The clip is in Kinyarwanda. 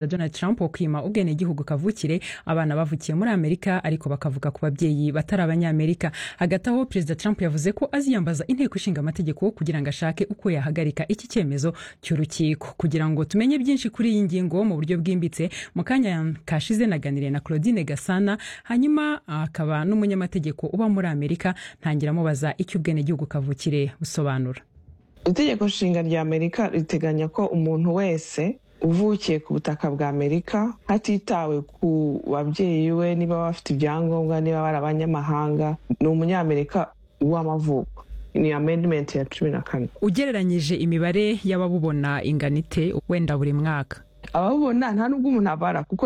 Donald Trump wo kwima ubwene gihugu kavukire abana bavukiye muri Amerika ariko bakavuka ku babyeyi batari abanyamerika hagati aho Perezida Trump yavuze ko aziyambaza inteko ishinga amategeko kugira ngo ashake uko yahagarika iki cyemezo cy'urukiko kugira ngo tumenye byinshi kuri iyi ngingo mu buryo bwimbitse mu kanya kashize naganiriye na Claudine Gasana hanyuma akaba n'umunyamategeko uba muri Amerika ntangira amubaza icyo ubwene gihugu kavukire busobanura itegeko nshinga rya amerika riteganya ko umuntu wese uvukiye ku butaka bwa amerika hatitawe ku babyeyi we niba bafite ibyangombwa niba bari abanyamahanga ni umunyamerika w'amavuko ni amendimenti ya cumi na kane ugereranyije imibare y'ababubona inganite wenda buri mwaka ababubona nta nubwo umuntu abara kuko